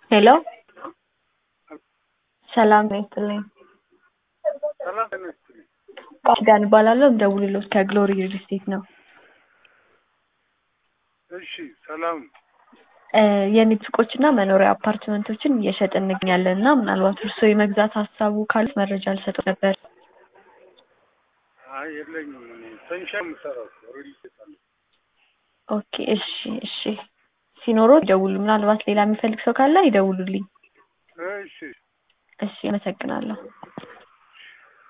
ሄሎ ሰላም ጤና ይስጥልኝ። ሰላም ጤና ይስጥልኝ። ቃል ኪዳን እባላለሁ። የምደውልልዎት ከግሎሪ ሪል ስቴት ነው። እሺ ሰላም እ የንግድ ሱቆችና መኖሪያ አፓርትመንቶችን እየሸጥን እንገኛለን እና ምናልባት እርስዎ የመግዛት ሀሳቡ ካሉት መረጃ ልሰጥዎ ነበር። አይ የለኝም። እኔ ሰንሻይን የምሰራው ሪል ስቴት አለ። ኦኬ እሺ እሺ ሲኖረው ይደውሉ። ምናልባት ሌላ የሚፈልግ ሰው ካለ ይደውሉልኝ። እሺ እሺ አመሰግናለሁ።